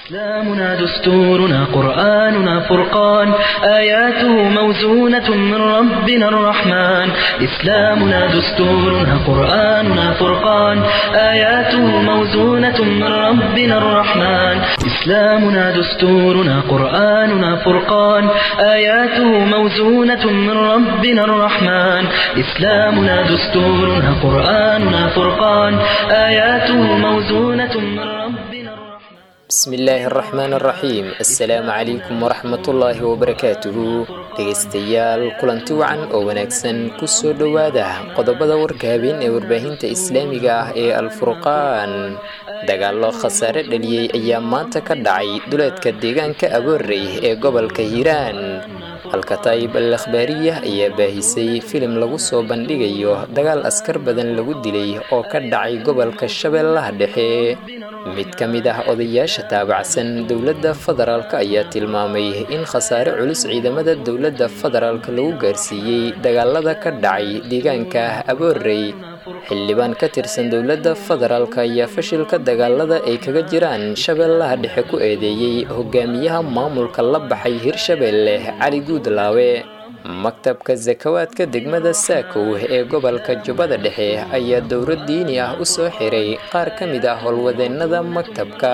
إسلامنا دستورنا قرآننا فرقان آياته موزونة من ربنا الرحمن إسلامنا دستورنا قرآننا فرقان آياته موزونة من ربنا الرحمن إسلامنا دستورنا قرآننا فرقان آياته موزونة من ربنا الرحمن إسلامنا دستورنا قرآننا فرقان آياته موزونة من ربنا الرحمن bismi illaahi araxmaan araxiim assalaamu calaykum waraxmatullaahi wabarakaatuhu dhegaystayaal kulanti wacan oo wanaagsan kusoo dhowaada qodobada warka habeen ee warbaahinta islaamiga ah ee alfurqaan dagaallo khasaare dhaliyey ayaa maanta ka dhacay duleedka deegaanka aboorey ee gobolka hiiraan alkataayib al akhbaariya ayaa baahisay filim lagu soo bandhigayo dagaal askar badan lagu dilay oo ka dhacay gobolka shabeellaha dhexe mid ka mid ah odayaasha taabacsan dowladda federaalk ayaa tilmaamay in khasaare culus ciidamada dowladda federaalk lagu gaarsiiyey dagaalada ka dhacay deegaanka aboorey xildhibaan ka tirsan dowladda federaalk ayaa fashilka dagaalada ay kaga jiraan shabeellaha dhexe ku eedeeyey hogaamiyaha maamulka la baxay hirshabeelle cali guudlaawe maktabka sakawaadka degmada saakow ee gobolka jubbada dhexe ayaa dowlad diini ah u soo xiray qaar ka mid ah howlwadeennada maktabka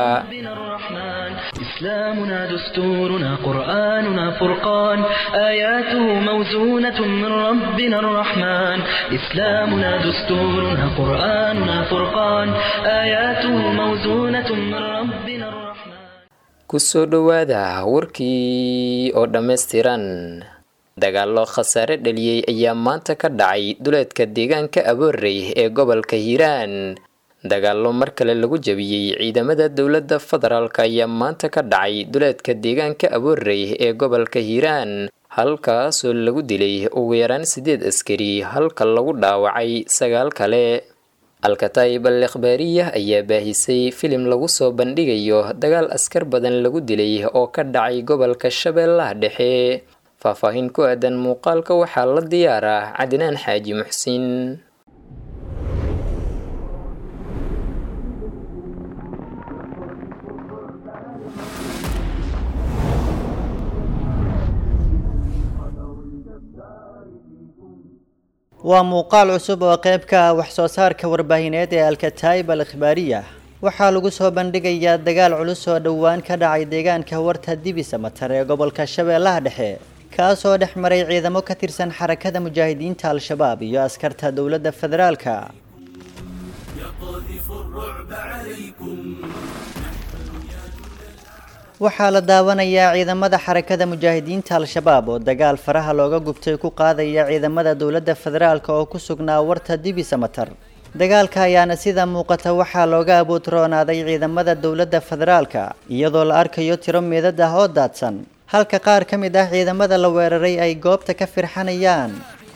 إسلامنا دستورنا قرآننا فرقان آياته موزونة من ربنا الرحمن إسلامنا دستورنا قرآننا فرقان آياته موزونة من ربنا الرحمن kusoo dhowaada warkii oo dhammaystiran dagaallo khasaare dhaliyey ayaa maanta ka dhacay duleedka deegaanka aboorey ee gobolka hiiraan dagaallo mar kale lagu jabiyey ciidamada dowladda federaalk ayaa maanta ka dhacay duleedka deegaanka aboorey ee gobolka hiiraan halkaasoo lagu dilay ugu yaraan sideed askari halka lagu dhaawacay sagaal kale alkataayib al akhbaariya ayaa baahisay filim lagu soo bandhigayo dagaal askar badan lagu dilay oo ka dhacay gobolka shabeellaha dhexe faahfaahin ku aadan muuqaalka waxaa la diyaaraa cadnaan xaaji muxsin waa muuqaal cusub oo qayb ka ah wax soo saarka warbaahineed ee alkataayib al ikhbaariya waxaa lagu soo bandhigayaa dagaal culus oo dhowaan ka dhacay deegaanka warta dibisa matar ee gobolka shabeellaha dhexe kaasoo dhex maray ciidamo ka tirsan xarakada mujaahidiinta al-shabaab iyo askarta dowladda federaalka waxaa la daawanayaa ciidamada xarakada mujaahidiinta al-shabaab oo dagaal faraha looga gubtay ku qaadaya ciidamada dowladda federaalk oo ku sugnaa warta dibisa matar dagaalka ayaana sida muuqata waxaa looga abuutroonaaday ciidamada dowladda federaalka iyadoo la arkayo tiro meedad ah oo daadsan halka qaar ka mid ah ciidamada la weeraray ay goobta ka firxanayaan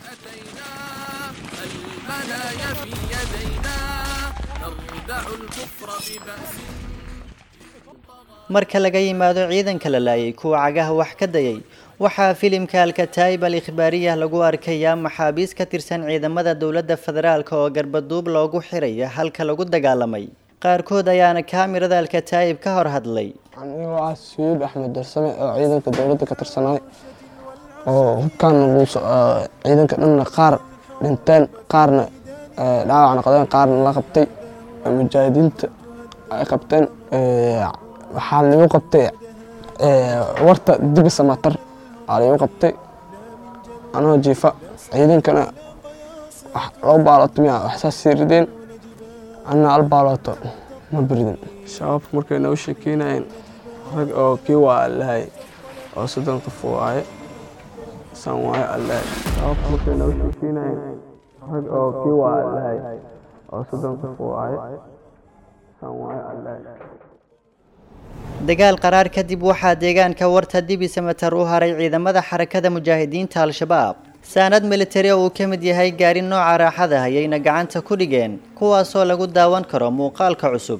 marka laga yimaado ciidanka la laayay kuwa cagaha wax ka dayay waxaa filimka alkataayib al ikhbaariya lagu arkayaa maxaabiis ka tirsan ciidamada dowladda federaalk oo garbaduub loogu xiraya halka lagu dagaalamay qaarkood ayaana kaamirada alkataayib ka hor hadlay anigoo ah sayid axmed darsame oo ciidanka dowladda ka tirsanaay oo hubkaan ciidanka dhanna qaar dhinteen qaarna dhaawac noqdeen qaarna la qabtay mujaahidiinta ay qabteen waxaa lagu qabtay warta dibisa matar aa lagu qabtay anoo jiifa ciidankana loo baalooto miya waxsaas sii rideen anna al baalooto ma biridin shabaabka markay noo sheekeynayeen rag oo kii waa allahay oo soddon qof waaye san waaye allahay shabaabka markay noo sheekeynayeen rag oo kii waa allahay oo soddon qof waaye san waaye allahay dagaal qaraar kadib waxaa deegaanka warta dibisa matar u haray ciidamada xarakada mujaahidiinta al-shabaab saanad militari oo uu ka mid yahay gaari nooca raaxada ayayna gacanta ku dhigeen kuwaasoo lagu daawan karo muuqaalka cusub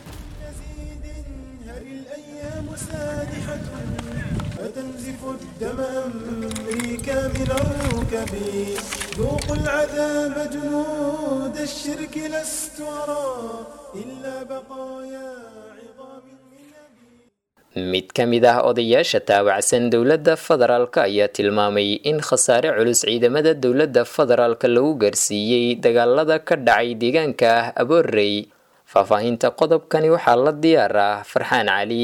ذوقوا العذاب جنود الشرك لست أرى إلا بقايا عظام من أبي mid ka mid ah odayaasha taawacsan dowladda federaalk ayaa tilmaamay in khasaare culus ciidamada dowladda federaalka lagu gaarsiiyey dagaalada ka dhacay deegaanka aboorey faahfaahinta qodobkani waxaa la diyaar ah farxaan cali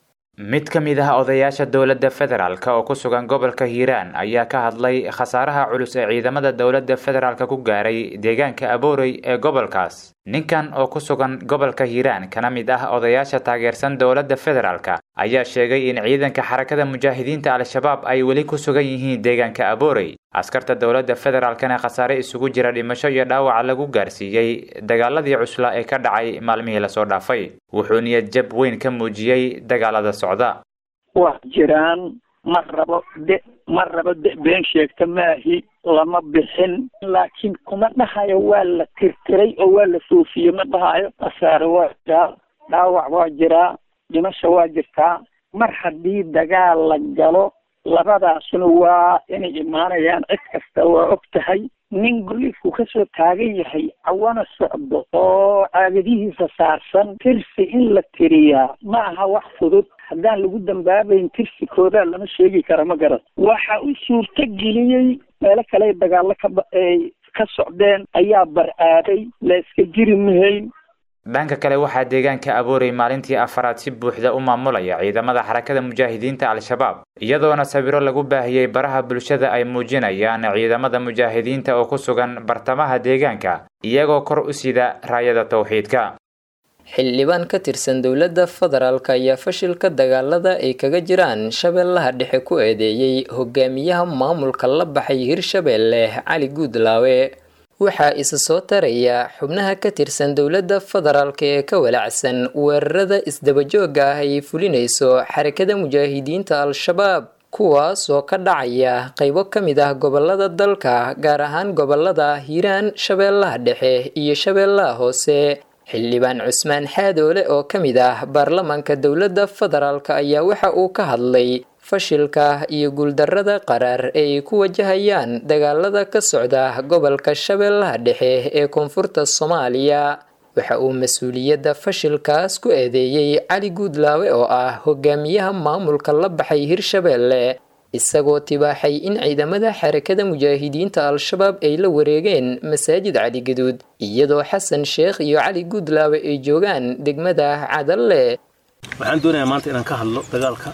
mid ka mid ah odayaasha dowladda federaalk oo ku sugan gobolka hiiraan ayaa ka hadlay khasaaraha culus ee ciidamada dowladda federaalk ku gaaray deegaanka aboorey ee gobolkaas ninkan oo ku sugan gobolka hiiraan kana mid ah odayaasha taageersan dowladda federaalk ayaa sheegay in ciidanka xarakada mujaahidiinta al-shabaab ay weli ku sugan yihiin deegaanka aboorey askarta dowladda federaalkana khasaare isugu jira dhimasho iyo dhaawaca lagu gaarsiiyey dagaaladii cuslaa ee ka dhacay maalmihii lasoo dhaafay wuxuu niyad jab weyn ka muujiyey dagaalada socda waa jiraan ma rabo de ma rabo de been sheegta maahi lama bixin laakiin kuma dhahayo waa la tirtiray oo waa la soofiyey ma dhahayo khasaare waa jiraa dhaawac waa jiraa dhimasho waa jirtaa mar haddii dagaal la galo labadaasuna waa inay imaanayaan cid kasta waa og tahay nin goliifku kasoo taagan yahay cawana socdo oo caagadihiisa saarsan tirsi in la tiriyaa ma aha wax fudud haddaan lagu dambaabayn tirsi koodaa lama sheegi kara ma garan waxa u suurto geliyey meelo kale dagaallo kaba ay ka socdeen ayaa bar-aaday la iska jiri mahayn dhanka kale waxaa deegaanka aboorey maalintii afaraad si buuxda u maamulaya ciidamada xarakada mujaahidiinta al-shabaab iyadoona sawiro lagu baahiyey baraha bulshada ay muujinayaan ciidamada mujaahidiinta oo ku sugan bartamaha deegaanka iyagoo kor u sida raayada towxiidka xildhibaan ka tirsan dowladda federaalk ayaa fashilka dagaalada ay kaga jiraan shabeellaha dhexe ku eedeeyey hogaamiyaha maamulka la baxay hirshabeelle cali guudlaawe waxaa isa soo taraya xubnaha ka tirsan dowladda federaalk ee ka walacsan weerarada isdabajooga ah ay fulinayso xarakada mujaahidiinta al-shabaab kuwaas oo ka dhacaya qaybo ka mid ah gobolada dalka gaar ahaan gobolada hiiraan shabeellaha dhexe iyo shabeellaha hoose xildhibaan cusmaan xaadoole oo ka mid ah baarlamaanka dowladda federaalk ayaa waxa uu ka hadlay fashilka iyo guuldarrada qaraar ee ay ku wajahayaan dagaalada ka socda gobolka shabeellaha dhexe ee koonfurta soomaaliya waxa uu mas-uuliyadda fashilkaas ku eedeeyey cali guudlaawe oo ah hogaamiyaha maamulka la baxay hirshabeelle isagoo tibaaxay in ciidamada xarakada mujaahidiinta al-shabaab ay la wareegeen masaajid cali gaduud iyadoo xasan sheekh iyo cali guudlaawe ay joogaan degmada cadalle waxaan doonayaa maanta inaan ka hadlo dagaalka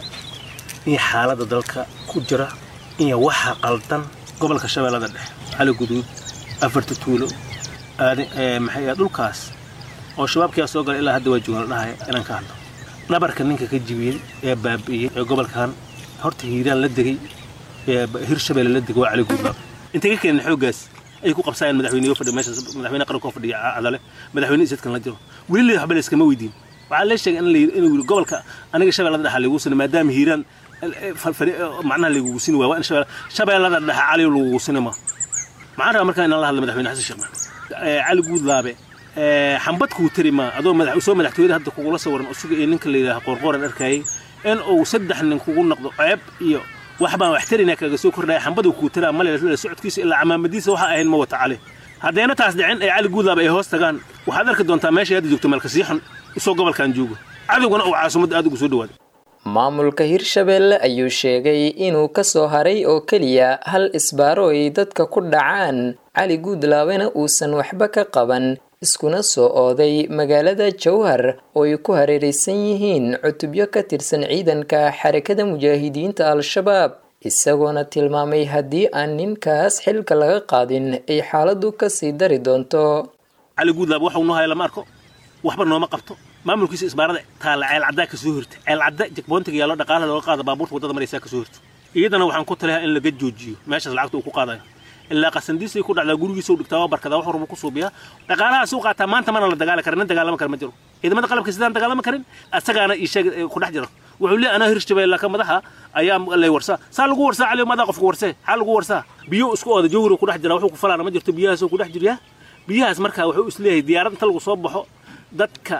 iyo xaaladda dalka ku jira iyo waxa qaldan gobolka shabeellada dhexe cali guduud afarta tuulo maxay dhulkaas oo shabaabkiyaa soo galay ilaa hadda waa joogan la dhahaya inaan ka hadlo dhabarka ninka ka jibiyey ee baabi'iyey ee gobolkan horta hiiraan la degay ee hirshabeelle la degay waa cali guudlaab intay ka keeneen xooggaas ay ku qabsaayeen madaxweyneyo fadhiya meeshaas madaxweyne qaranka oo fadhiya cadale madaxweyne isadkan la jiro weli la waxba la iskama weydiin waxaa la sheegay in la inuu yiri gobolka aniga shabeellada dhexa lagu sina maadaama hiiraan macnaha lagugu sini waay waa in shabeellada dhexe cali lagugu sini ma maxaan rabaa markaa inaan la hadla madaxweyne xasan sheekh maxamed cali guudlaabe xambad kuu tari ma adoo madax soo madaxtooyada hadda kugula sawiran usuga ee ninka la yidhaaha qoorqooran arkayay in uu saddex nin kugu noqdo ceeb iyo wax baan wax tarina kaga soo kordhaya xambadu kuu taraa male socodkiisa ilaa camaamadiisa waxa ahayn ma wata cali haddayna taas dhicin ay cali guudlaaba ay hoos tagaan waxaad arki doontaa meesha hadda joogto meelkasii xun isoo gobolkan joogo cadowgana uu caasimadda aad ugu soo dhawaaday maamulka hirshabeelle ayuu sheegay inuu ka soo haray oo keliya hal isbaaro ay dadka ku dhacaan cali guudlaabena uusan waxba ka qaban iskuna soo ooday magaalada jowhar oo ay ku hareeraysan yihiin cutubyo ka tirsan ciidanka xarakada mujaahidiinta al-shabaab isagoona tilmaamay haddii aan ninkaas xilka laga qaadin ay xaaladdu kasii dari doonto cali guudlaab waxau noo haya lama arko waxba nooma qabto maamulkiisa isbaarada taalla ceelcaddaa ka soo hirta ceelcadda jagboontiga yaallo dhaqaalaha looga qaada baabuurta waddada maraysaa ka soo hirta iyadana waxaan ku taliyaa in laga joojiyo meeshaas lacagta uu ku qaadayo ilaa qasandiisay ku dhacdaa gurigiisa u dhigtaa waa barkadaa wax warbu ku suubiyaa dhaqaalahaas u qaataa maanta mana la dagaali karin nin dagaalama kara ma jiro ciidamada qalabka sidaan dagaalama karin asagaana ii sheeg ku dhex jiro wuxuu leeyahay anaa hirshabeelle ka madaxa ayaa lay warsaa saa lagu warsaa cali madaa qofka warsee xaa lagu warsaa biyo isku ooda jawhiro ku dhex jira wuxuu ku falaana ma jirto biyahaasoo ku dhex jiryaa biyahaas marka wuxuu isleeyahay diyaarad inta lagu soo baxo dadka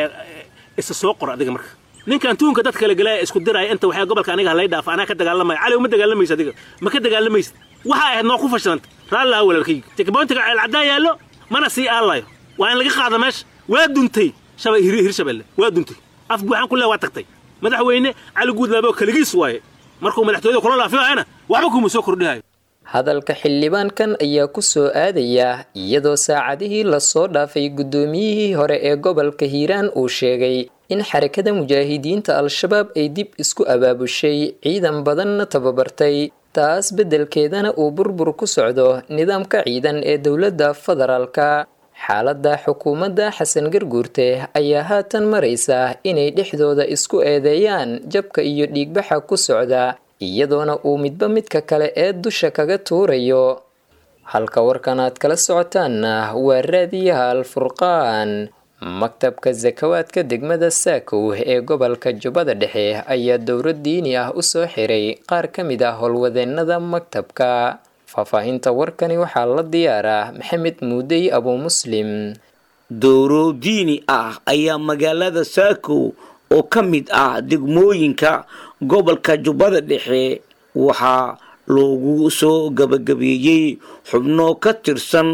isa soo qor adiga marka ninkan tuunka dadka kala gelaya isku diraya inta waxaa gobolka aniga halay dhaafa anaa ka dagaalamaya cali uma dagaalamaysa adiga ma ka dagaalamaysa waxa ahayd noo ku fashilanta raallaa walaalkayga jekboontiga ceelcaddaa yaallo mana sii aalayo waa in laga qaada meesha waa duntay hirshabelle waa duntay af buuxaan ku leeya waa tagtay madaxweyne cali guudlaabe oo keligiis waaye markuu madaxtooyada kula laafilayana waxba kuma soo kordhihayo hadalka xildhibaankan ayaa ku soo aadaya iyadoo saacadihii lasoo dhaafay guddoomiyihii hore ee gobolka hiiraan uu sheegay in xarakada mujaahidiinta al-shabaab ay dib isku abaabushay ciidan badanna tababartay taas beddelkeedana uu burbur ku socdo nidaamka ciidan ee dowladda federaalka xaaladda xukuumadda xasan garguurte ayaa haatan maraysa inay dhexdooda isku eedeeyaan jabka iyo dhiigbaxa ku socda iyadoona uu midba midka kale ee dusha kaga tuurayo halka warkan aad kala socotaanna waa raadiyaha alfurqaan maktabka sakawaadka degmada saakow ee gobolka jubbada dhexe ayaa dowlad diini ah usoo xiray qaar ka mid ah howlwadeennada maktabka faahfaahinta warkani waxaa la diyaaraa maxamed muudey abuu muslim dowro diini ah ayaa magaalada saakow oo ka mid ah degmooyinka gobolka jubbada dhexe waxaa loogu soo gabagabeeyey xubno ka tirsan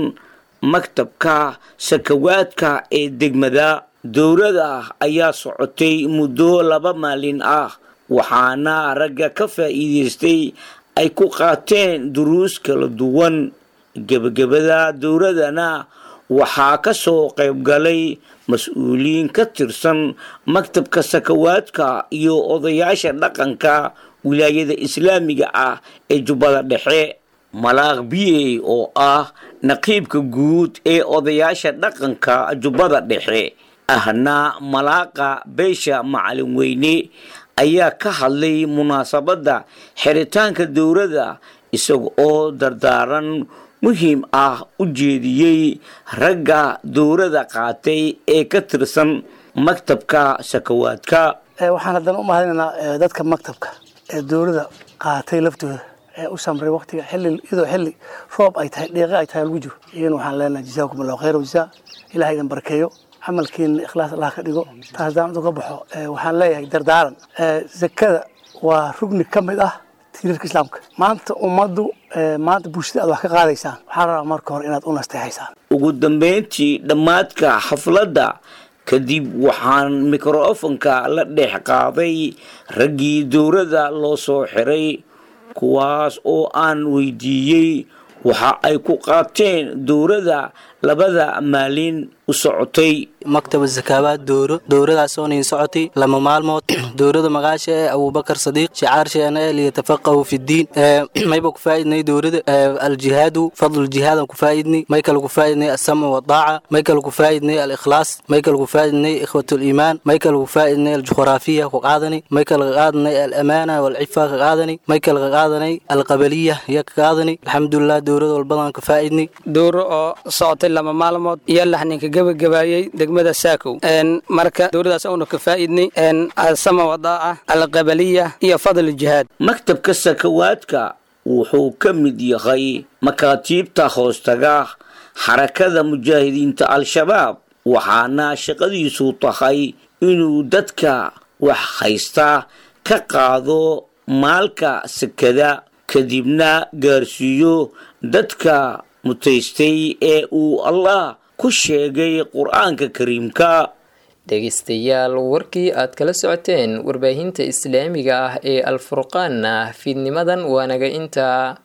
maktabka sakawaadka ee degmada dowlada ayaa socotay muddo laba maalin ah waxaana ragga ka faa'iidaystay ay ku qaateen duruus kala duwan gebagabada dowladana waxaa ka soo qaybgalay mas-uuliyiin ka tirsan maktabka sakawaadka iyo odayaasha dhaqanka wilaayada islaamiga ah ee jubbada dhexe malaaq biyey oo ah naqiibka guud ee odayaasha dhaqanka jubbada dhexe ahna malaaqa beesha macalin weyne ayaa ka hadlay munaasabadda xiritaanka dowladda isaga oo dardaaran muhiim ah u jeediyey ragga dowladda qaatay ee ka tirsan maktabka sakawaadka waxaan haddana u mahadinaynaa dadka maktabka ee dowladda qaatay laftooda ee u samray waqtiga xilli iyadoo xilli roob ay tahay dhiiqe ay tahay lagu jiro iyana waxaan leenahay jazaakum allahu khayra wajazaa ilaha idin barakeeyo camalkiina ikhlaas allah ka dhigo taas haddaan uga baxo waxaan leeyahay dardaaran zakada waa rugni ka mid ah tiirarka islaamka maanta ummaddu maanta bulshada aad wax ka qaadaysaan waxaan rabaa marka hore inaad u nasteexaysaan ugu dambeyntii dhammaadka xafladda kadib waxaan mikrofonka la dhex qaaday raggii dowladda loo soo xiray kuwaas oo aan weydiiyey waxa ay ku qaateen dowladda labada maalin u socotay maktaba zakaabaad dowro dowradaas oo niin socotay lama maalmood dowrada magaasha ee abubakar sadiiq shicaarsheena ee liyatafaqahu fi ddiin mayba ku faa'idnay dowrada aljihaadu fadlu jihaadan ku faa'idnay may kale ku faa'idnay assamcu wadaaca may kale ku faa'idnay alikhlaas may kale ku faa'idnay ikhwatuliimaan may kale ku faa'idnay aljuqraafiya ku qaadani may kale ka qaadanay alamaana walcifa ka qaadani may kale ka qaadanay alqabaliya ya ka qaadani alxamdulilah dowrada walbadan ka faa'idnay dowro oo socotay lama maalmood iyo laxninka gabagabaayey degmada saakow marka dowladaas uuna ka faa'idnay asama wadaaca alqabaliya iyo fadl jihaad maktabka sakawaadka wuxuu ka mid yahay makaatiibta hoostaga xarakada mujaahidiinta al-shabaab waxaana shaqadiisu tahay inuu dadka wax haysta ka qaado maalka sakada kadibna gaarsiiyo dadka mutaystay ee uu allah ku sheegay qur-aanka kariimka dhegaystayaal warkii aad kala socoteen warbaahinta islaamiga ah ee alfurqaanna fiidnimadan waa naga intaa